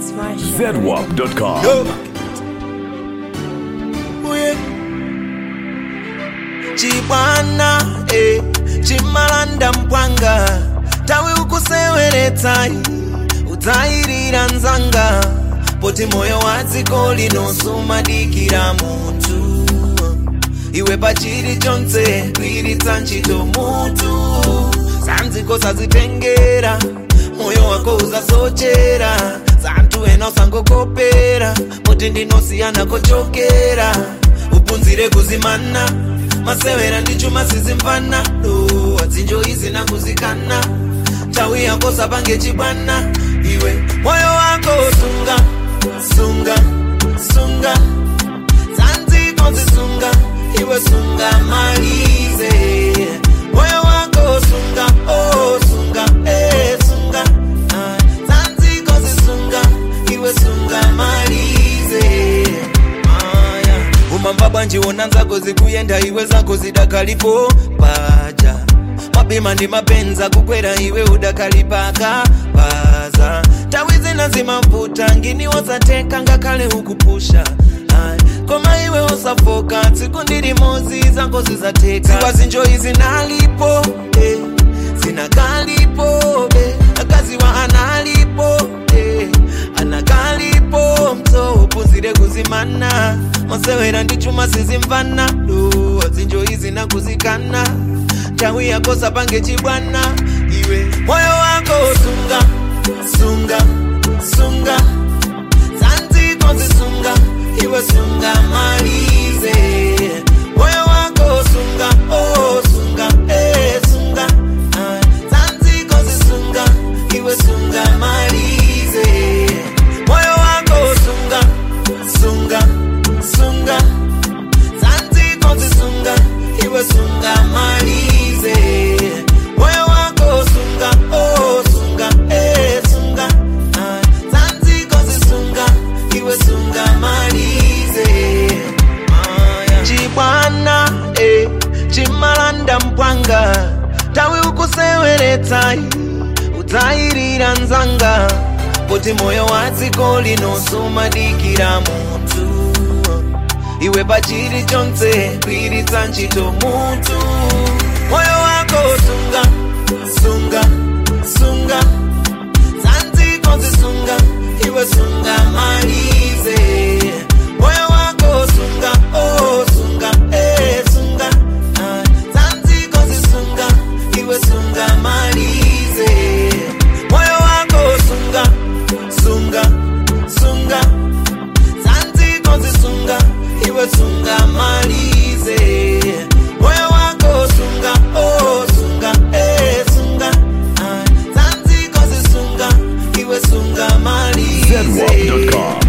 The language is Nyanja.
It's Marsha. ZWAP.com. Yo. Uye. chibwana eh, chimalanda mpwanga tawe ukuseweretsayi udzayirira nzanga poti moyo wa dziko linosumadikira munthu iwe pachiri chonse kwiritsa ntchito mutu zanziko sazitengera moyo wako uzasochera zanthu ena usangokopera poti ndinosiyana kochokera upunzire kuzimana masewera ndi chuma sizimvana do adzinjo izi nakuzikana nthawi yako sapange chibwana iwe moyo wako sunga sunga sunga zanziko zisunga iwe sunga malize moyo wako sunga oh sunga eh sunga ah, zanziko zisunga iwe sunga malize ah, yeah. umamba bwanji wona nzako zikuyenda iwe zako zidakalipo paja mapima ndi mapenza kukwera iwe udakalipaka paza tawi zina zimavuta ngini wosateka ngakhale ukupusha Ai, koma iwe osafoka tsiku ndili mozi zako zizateka ziwa zinjoyi zinalipo eh, zinakalipo eh, akaziwa analipo eh, anakalipo mso upuzire kuzimana masewera ndi chuma sizimvana do zinjoyi zinakuzikana nthawi yako sapange chibwana iwe moyo wako sunga sunga sunga zanziko zisunga iwe sunga malize moyo wako sunga oh sunga eh sunga ah, zanziko zisunga iwe sunga malize moyo wako sunga sunga sunga zanziko zisunga iwe sunga malize moyo wako sunga oh sunga eh sunga ah, zanziko zisunga iwe sunga malize ah, yeah. chibwana eh, chimalanda mpwanga tawi ukuseweretsayi udzayirira nzanga poti moyo wa dziko linosumadikira munthu iwe pachiri chonse kwiritsa ntchito mutu moyo wako sunga sunga sunga zanziko zisunga iwe sunga malize moyo wako sunga oh sunga eh sunga ah, zanziko zisunga iwe sunga malize moyo wako sunga sunga sunga zanziko zisunga iwe sunga malize moyo wako sunga oh sunga eh sunga ah, zanziko zisunga iwe sunga malize ZWAP.com.